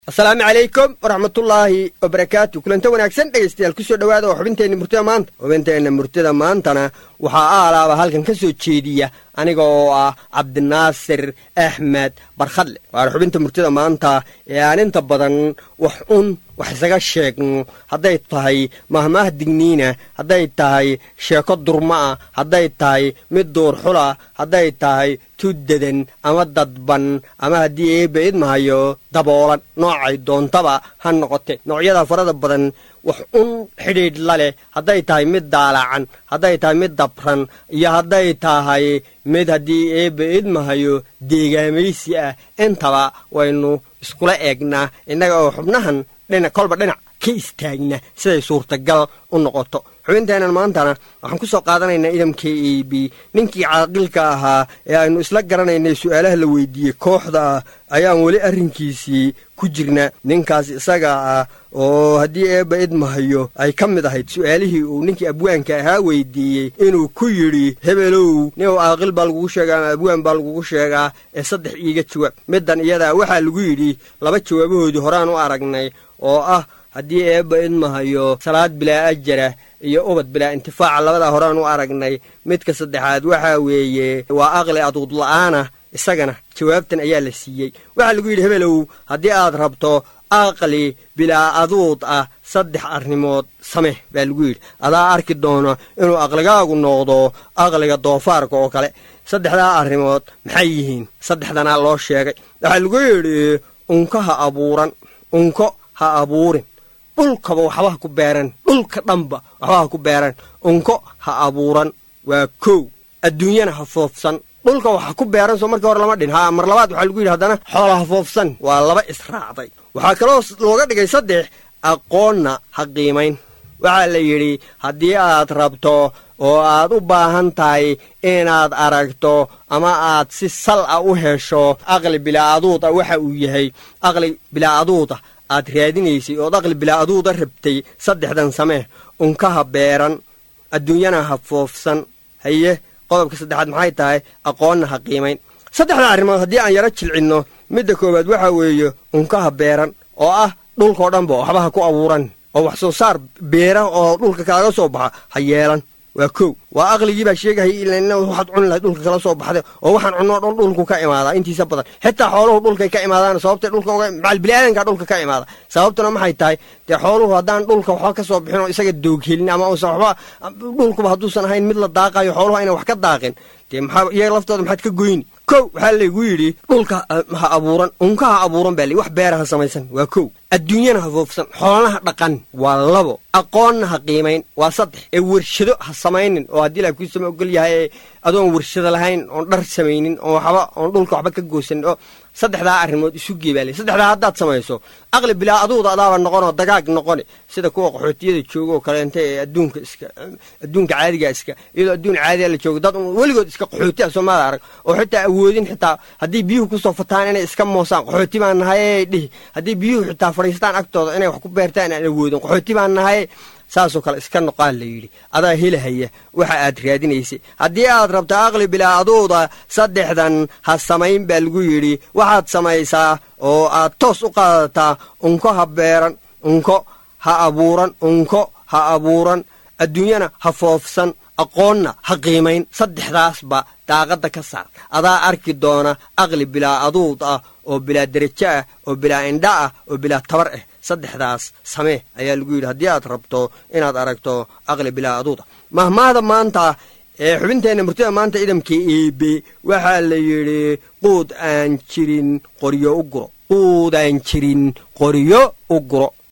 asalaamu calaykum waraxmatullaahi wabarakaatu kulanta wanaagsan dhegaystayaal kusoo dhowaada oo xubinteenna murtida maanta xubinteenna murtida maantana waxaa aalaaba halkan ka soo jeediya aniga oo ah cabdinaasir axmed barkhadle waana xubinta murtida maanta ee aan inta badan wax un wax isaga sheegno hadday tahay mahmaah digniina hadday tahay sheeko durma'a hadday tahay mid duurxula hadday tahay tuddadan ama dadban ama haddii eebba idmahayo daboolan noocay doontaba ha noqote noocyada farada badan wax un xidhiidh la leh hadday tahay mid daalacan hadday tahay mid dabran iyo hadday tahay mid haddii eebba idmahayo deegaamaysi ah intaba waynu iskula eegnaa innaga oo xubnahan dhinac kolba dhinac ka istaagna siday suurtagal u noqoto xubinteennan maantana waxaan ku soo qaadanaynaa idamka e b ninkii caaqilka ahaa ee aynu isla garanaynay su'aalaha la weydiiyey kooxda ah ayaan weli arrinkiisii ku jirna ninkaas isaga ah oo haddii eebba idmahayo ay ka mid ahayd su'aalihii uu ninkii abwaanka ahaa weydiiyey inuu ku yidhi hebelow nin caaqil baa lagugu sheegaa ama abwaan baa lagugu sheegaa ee saddex iiga jawaab middan iyadaa waxaa lagu yidhi laba jawaabahoodii horaan u aragnay oo ah haddii eebba idmahayo salaad bilaa ajara iyo ubad bilaa intifaaca labadaa horaan u aragnay midka saddexaad waxaa weeye waa aqli aduud la'aana isagana jawaabtan ayaa la siiyey waxaa lagu yidhi hebelow haddii aad rabto aqli bilaa aduud ah saddex arrimood sameh baa lagu yidhi adaa arki doono inuu aqligaagu noqdo aqliga doofaarka oo kale saddexdaa arrimood maxay yihiin saddexdanaa loo sheegay waxaa lagu yidhi unko ha abuuran unko ha abuurin dhulkaba waxba ha ku beeran dhulka dhanba waxba ha ku beeran unko ha abuuran waa kow adduunyana ha foofsan dhulka waxa ku beeran soo markii hore lama dhin haa mar labaad waxaa lagu yidhi haddana xoola ha foofsan waa laba israacday waxaa kaloo looga dhigay saddex aqoonna ha qiimayn waxaa la yidhi haddii aad rabto oo aad u baahan tahay inaad aragto ama aad si sal a u hesho aqli bilaa-aduud ah waxa uu yahay aqli bilaa-aduud ah aad raadinaysay ood aqli bilaa-aduuda rabtay saddexdan samee unkaha beeran adduunyana ha foofsan haye qodobka saddexaad maxay tahay aqoonna ha qiimayn saddexda arrimood haddii aan yaro jilcinno midda koowaad waxaa weeye unkaha beeran oo ah dhulkao dhanba waxba ha ku abuuran oo wax soo saar beera oo dhulka kaaga soo baxa ha yeelan waa kow waa aqligii baa sheegahaya ilaa waxaad cuni lahayd dhulka kala soo baxday oo waxaan cunoo dhan dhulku ka imaadaa intiisa badan xitaa xooluhu dhulkay ka imaadaan sababtay dhulka macal biniaadanka dhulka ka imaada sababtuna maxay tahay dee xooluhu haddaan dhulka waxba ka soo bixin oo isaga dooghelin ama usan waxba dhulkuba hadduusan ahayn mid la daaqayo xooluhu aynan wax ka daaqin dee maxaa iyaga laftooda maxaad ka goyni kow waxaa laygu yidhi dhulka ha abuuran unka ha abuuran baa li wax beera ha samaysan waa kow adduunyana ha foofsan xoolanaha dhaqan waa labo aqoonna ha qiimayn waa saddex ee warshado ha samaynin oo haddii la kuisama ogol yahay ee adoon warshado lahayn oon dhar samaynin oon waxba oon dhulka waxba ka goosanin oo saddexdaa arrimood isu geebaale saddexdaa haddaad samayso aqli bilaa aduuda adaaba noqonoo dagaag noqoni sida kuwa qaxootiyada jooga oo kaleenta ee adduunka iska adduunka caadiga iska iyadoo adduun caadiga la joogo dad weligood iska qaxooti ah soomaada arag oo xitaa awoodin xitaa haddii biyuhu kusoo fataan inay iska moosaan qaxooti baan nahay dhihi haddii biyuhu xitaa fadhiistaan agtooda inay wax ku beertaan aan awoodin qaxooti baan nahay saasoo kale iska noqaan la yidhi adaa helahaya waxa aad raadinaysay haddii aad rabto aqli bilaa aduuda saddexdan ha samayn baa lagu yidhi waxaad samaysaa oo aad toos u qaadataa unko ha beeran unko ha abuuran unko ha abuuran adduunyana ha foofsan aqoonna ha qiimayn saddexdaasba daaqadda ka saar adaa arki doona aqli bilaa aduud ah oo bilaa derajo ah oo bilaa indha ah oo bilaa tabar ah saddexdaas samee ayaa lagu yidhi haddii aad rabto inaad aragto aqli bilaa aduud ah mahmaahda maanta ee xubinteenna murtida maanta idamka eebe waxaa la yidhi quud aan jirin qoryo u guro quud aan jirin qoryo u guro